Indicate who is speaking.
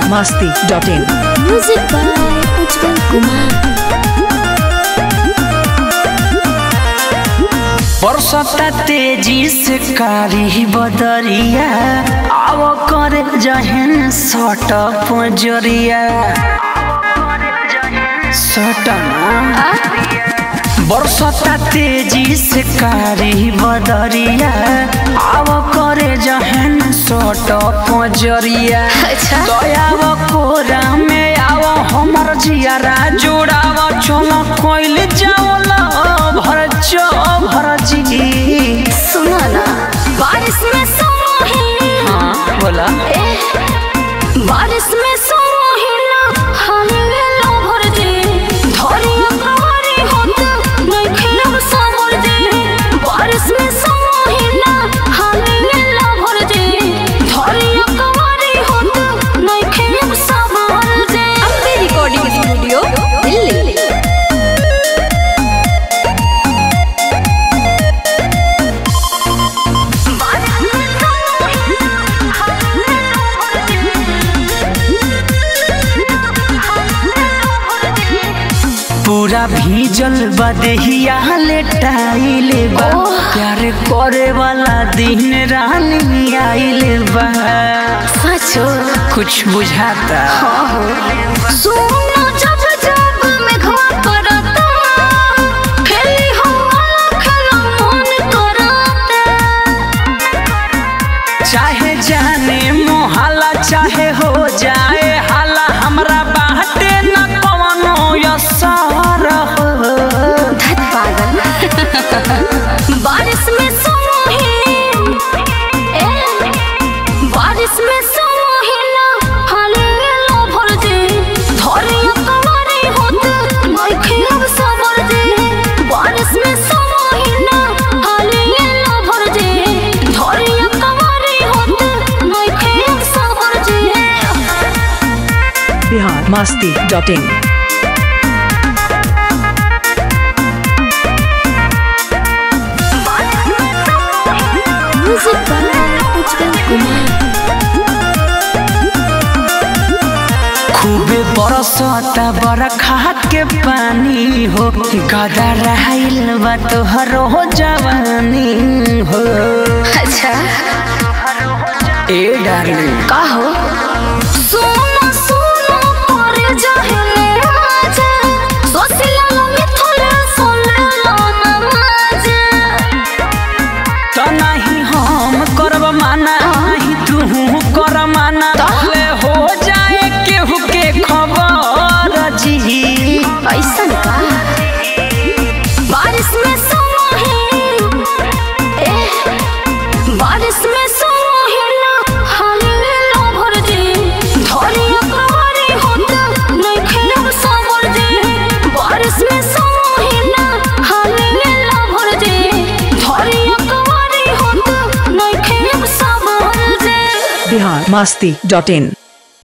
Speaker 1: masti.in.
Speaker 2: Music by Ujjwal Kumar.
Speaker 3: बरसता तेजी से कारी बदरिया आव करे जहन सट पजरिया सटना बरसता तेजी से कारी बदरिया आव करे जहन सट पजरिया
Speaker 2: अच्छा।
Speaker 3: दयाव कोरा में आव हमर जियारा जोड़ाव चलो कोइल जाओला भर चो भर जी
Speaker 2: सुनो ना बारिश में सोही
Speaker 3: हाँ बोला
Speaker 2: ए बारिश में सोही ना हाले लो भर दे धरिया कवारी होत नहीं खेलब सामर दे बारिश में सोही ना हाले लो भर दे धरिया कवारी होत नहीं खेलब सामर दे अम्बे रिकॉर्डिंग स्टूडियो दिल्ली
Speaker 3: पूरा भीजल बदहिया लेटाइले बा प्यार करे वाला दिन रानी आइले बा
Speaker 2: सचो
Speaker 3: कुछ बुझाता
Speaker 2: सुनो जब जब मेघवा करता खेली हम वाला खेला मन करता
Speaker 3: चाहे जाने मोहल्ला चाहे हो जाए हाला हमरा बाटे न कवनो असर हो
Speaker 2: धत पागल बारिश में सोही ए बारिश में सोही ना हाले लो भर दे धरिया कवारी होत नहीं खेलब सबर दे बारिश में सोही ना हाले लो भर दे धरिया कवारी होत नहीं खेलब सबर दे
Speaker 1: Bihar masti.in.
Speaker 2: Music by Ujjwal Kumar.
Speaker 3: खूबे बरसता बरखा के पानी हो गदा रहल बा तोहरो जवानी हो
Speaker 2: अच्छा
Speaker 3: ए डार्लिंग
Speaker 2: का हो सोना सोना पर जहले आजा सोसिला मिथुले सोले लाना माजा
Speaker 3: त नहीं हम करब माना नहीं तू कर माना ले हो जाए केहू के खबर जी
Speaker 2: ऐसन का बारिश में सोही ए बारिश में सोही ना हाले लो भर दे धरिया कवारी होत नहीं खेलब साबर दे बारिश में सोही ना हाले लो भर दे धरिया कवारी होत नहीं खेलब साबर दे
Speaker 1: Bihar masti.in.